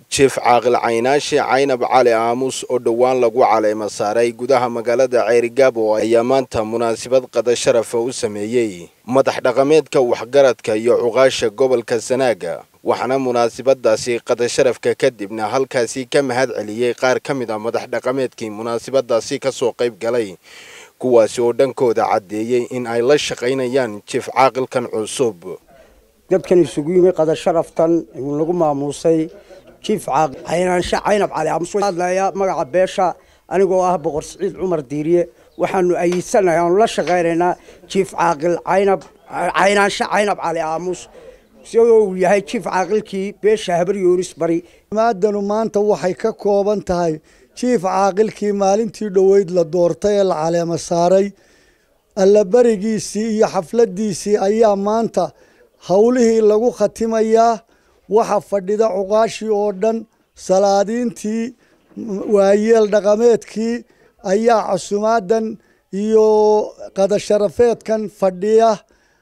jief caaqil caynaashi caynab cali aamus oo dhowaan lagu caleema saaray gudaha magaalada ceerigaabo ayaa maanta munaasabad qada sharafa u sameeyey madax dhaqameedka waxgaradka iyo cuqaasha gobolka sanaaga waxaana munaasabadaasi qada sharafka kadibna halkaasi ka mahad celiyey qaar ka mid a madax dhaqameedkii munaasabadaasi kasoo qayb galay kuwaasi oo dhankooda caddeeyey in ay la shaqaynayaan jief caaqilkan cusub dadkan isugu yimi qada sharaftan lagu maamuusay jiif caynaanshe caynab cali aamus hadlaya magaca beesha anigoo ah boqor siciid cumar diiriye waxaanu ayidsanahay aanu la shaqaynaynaa jiif caaqil caynab caynaanshe caynab cali aamus sidoo uu yahay jiif caaqilkii beesha habar yoonis bari maadanu maanta waxay ka kooban tahay jiif caaqilkii maalintii dhoweyd la doortay ee la caleema saaray allaberigiisii iyo xafladiisii ayaa maanta howlihii lagu khatimayaa waxa fadhida cuqaashii oo dhan salaadiintii waayeel dhaqameedkii ayaa casumaadan iyo qadasharafeedkan fadhiya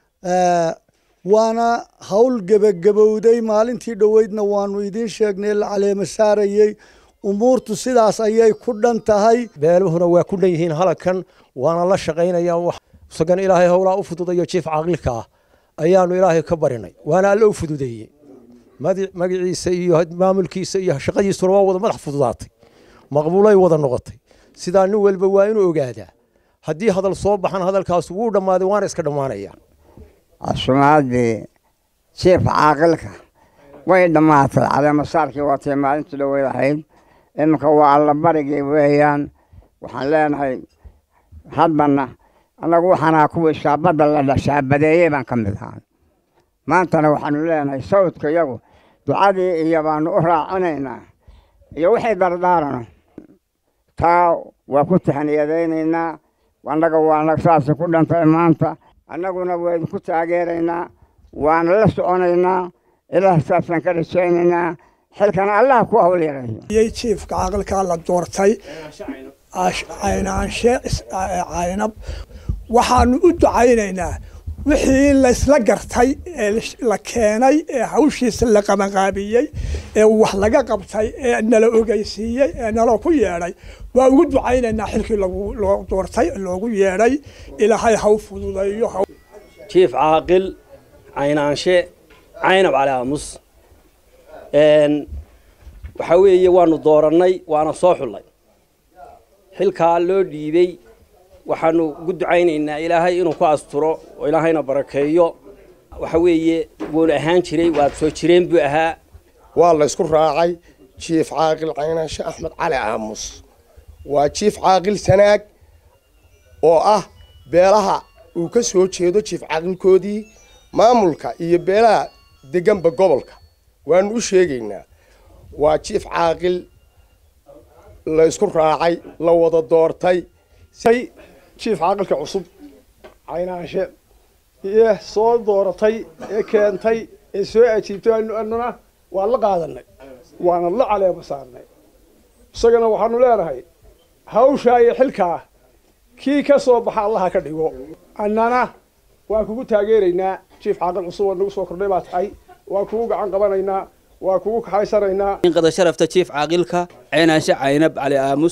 waana howl gebagabowday maalintii dhoweydna waanu idiin sheegnay la caleema saarayey umuurtu sidaas ayay ku dhan tahay beeluhuna waa ku dhan yihiin halkan waana la shaqaynayaan isagan ilaahay howlaa u fududayo jiif caqilka ah ayaanu ilaahay ka barinay waana alle u fududeeyey magaciisa iyo maamulkiisa iyo shaqadiisuna waa wada madax fududaatay maqbuulay wada noqotay sidaa nin walba waa inuu ogaadaa haddii hadal soo baxan hadalkaas wuu dhammaaday waana iska dhammaanaya casumaadii jiif caaqilka way dhammaatay caleemasaarkii waatay maalintii dhoweyd ahayd iminka waa allabarigii weeyaan waxaan leenahay hadbana annagu waxaanaa kuwii shaabadda la shaabadeeyey baan ka mid ahaa maantana waxaanu leenahay sawdka iyagu ducadii iyo baanu u raacinaynaa iyo wixii dardaarano taa waa ku taxniyadaynaynaa annaga waana saasay ku dhantay maanta annaguna waa idinku taageeraynaa waana la soconaynaa ilaah saasaan ka rajaynaynaa xilkana allah ku hawl yareeyo jiifka caqilkaa la doortay caynaanshe caynab waxaanu u ducaynaynaa wixii laysla gartay ee la keenay ee hawshiisa la qabanqaabiyey ee wax laga qabtay ee nala ogeysiiyey ee naloo ku yeedhay waa ugu ducaynaynaa xilkii loo doortay loogu yeedhay ilaahay haw fududeeyo jiif caaqil caynaanshe caynab cali aamus waxaa weeye waanu doorannay waana soo xullay xilkaa loo dhiibey waxaanu ugu ducaynaynaa ilaahay inuu ku asturo oo ilaahayna barakeeyo waxa weeye wuuna ahaan jiray waad soo jireen buu ahaa waa la ysku raacay jiif caaqil caynaanshe axmed cali aamus waa jiif caaqil sanaag oo ah beelaha uu ka soo jeedo jiif caaqilkoodii maamulka iyo beelaha deganba gobolka waanu u sheegaynaa waa jiif caaqil la ysku raacay la wada doortay jiif caaqilka cusub caynaanshe iyo soo dooratay ee keentay ee soo ajiibtay annuna waan la qaadanay waana la caleema saarnay isagana waxaanu leenahay hawshaa iyo xilkaa kii ka soo baxa allaha ka dhigo annana waan kugu taageeraynaa jiif caaqil cusub oo nagu soo kordhay baa tahay waan kugu gacan qabanaynaa waa kugu kaxaysanaynaa qada sharafta jiif caaqilka caynaanshe caynab cali aamus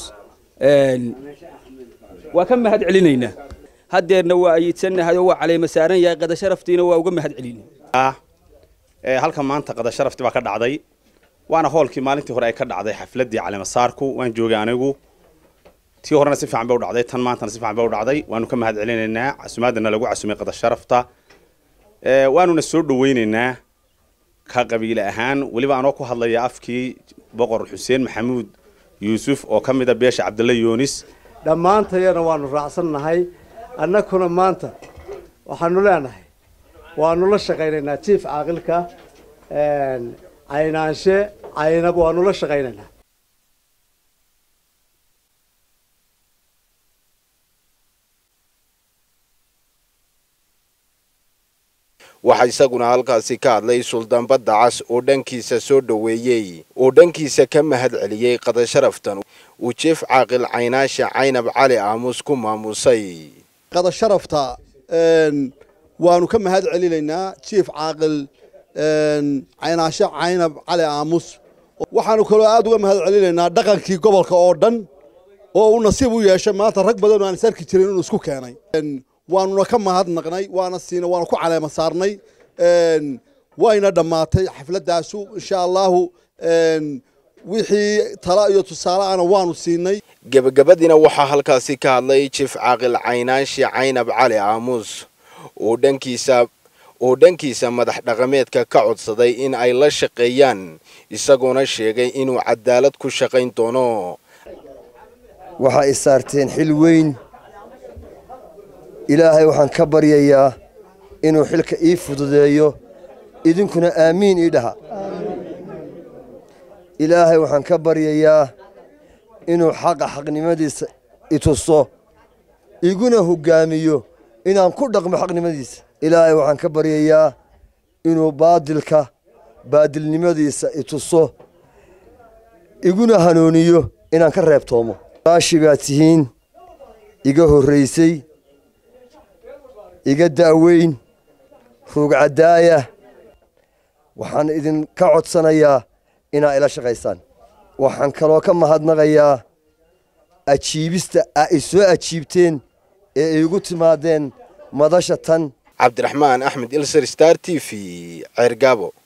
waa ka mahad celinaynaa haddeerna waa ayidsanahay oo waa caleema saaran yahay qada sharaftiina waa uga mahad celina halka maanta qada sharafti baa ka dhacday waana hoolkii maalintii hore ay ka dhacday xafladii caleemasaarku waan joogay anigu tii horena si fiican bay u dhacday tan maantana si fiican bay u dhacday waanu ka mahad celinaynaa casumaadana lagu casumay qada sharafta waanuna soo dhaweynaynaa ka qabiile ahaan weliba anoo ku hadlaya afkii boqor xuseen maxamuud yuusuf oo ka mid a beesha cabdalla yoonis dhammaantayana waanu raacsannahay annakuna maanta waxaanu leenahay waanu la shaqaynaynaa jiif caaqilka caynaanshe caynab waanu la shaqaynaynaa waxaa isaguna halkaasi ka hadlay suldaan badda cas oo dhankiisa soo dhoweeyey oo dhankiisa ka mahad celiyey qada sharaftan uu jief caaqil caynaashe caynab cali aamus ku maamusay qada sharafta waanu ka mahad celinaynaa jief caaqil caynaashe caynab cali aamus waxaanu kaloo aad uga mahad celinaynaa dhaqankii gobolka oo dhan oo uu nasiib u yeeshay maanta rag badan oo aan isarki jirin inuu isku keenay waanuna ka mahadnaqnay waana siina waana ku caleema saarnay wayna dhammaatay xafladaasu insha allahu wixii tala iyo tusaale ana waanu siinay gebagabadiina waxaa halkaasi ka hadlay jiif caaqil caynaashi caynab cali aamuus oo dhankiisa oo dhankiisa madax dhaqameedka ka codsaday in ay la shaqeeyaan isagoona sheegay inuu cadaalad ku shaqayn doono waxaa i saarteen xil weyn ilaahay waxaan ka baryayaa inuu xilka ii fududeeyo idinkuna aamiin ii dhaha ilaahay waxaan ka baryayaa inuu xaqa xaqnimadiisa i tuso iguna hoggaamiyo inaan ku dhaqmo xaqnimadiisa ilaahay waxaan ka baryayaa inuu baadilka baadilnimadiisa i tuso iguna hanuuniyo inaan ka reebtoomo raashi baad tihiin iga horraysay iga da'weyn ruugcaddaaya waxaan idinka codsanayaa inaa ila shaqaysaan waxaan kaloo ka mahadnaqayaa ajiibista aa i soo ajiibteen ee iigu timaadeen madasha tan cabdiraxmaan axmed ilser star t v ceergaabo